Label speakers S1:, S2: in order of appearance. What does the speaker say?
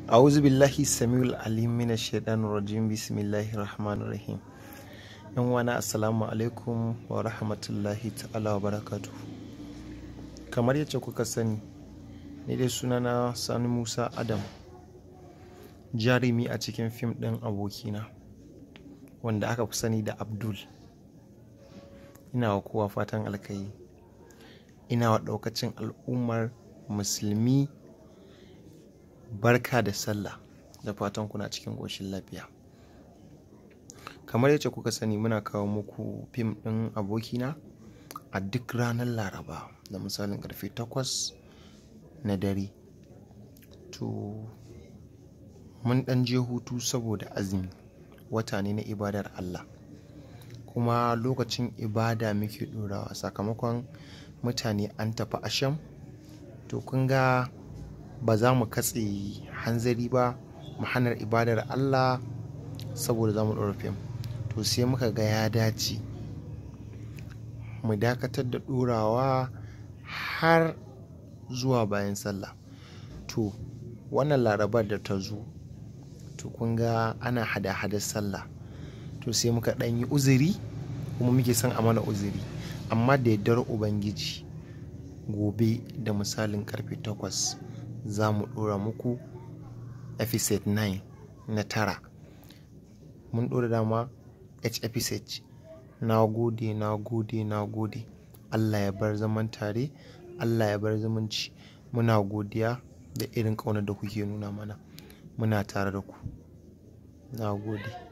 S1: A'udhu billahi samiul alim minash shaitanir rajim bismillahir rahmanir rahim. Yan wana assalamu alaikum wa rahmatullahi ta'ala wa barakatuh. Kamar yadda kuka sani, ni dai sunana Sani Musa Adam. Jarumi a cikin fim ɗin abokina wanda aka fi sani da Abdul. Ina wa kowa fatan alkai. Ina wa ɗaukacin al'ummar musulmi barka da sallah da fatan kuna cikin ƙoshin lafiya kamar yadda kuka sani muna kawo muku fim ɗin abokina a duk ranar laraba da misalin ƙarfe 8 na dare to mun ɗan je hutu saboda azumi wata ne na ibadar allah kuma lokacin ibada muke ɗorawa sakamakon mutane an tafi asham to kun ga ba za mu katse hanzari ba mu hanar ibadar Allah saboda za mu ɗora fim to sai muka ga ya dace mu dakatar da ɗorawa har zuwa bayan sallah to wannan larabar da ta zo to kun ga ana hada-hadar sallah to sai muka ɗan yi uzuri kuma muke son a mana uzuri amma da yardar ubangiji gobe da misalin karfe 8 za mu ɗora muku episode 9 na tara mun ɗora dama h episode na gode na gode na gode allah ya bar zaman tare allah ya bar zumunci muna godiya da irin ƙaunar da kuke nuna mana muna tare da ku na gode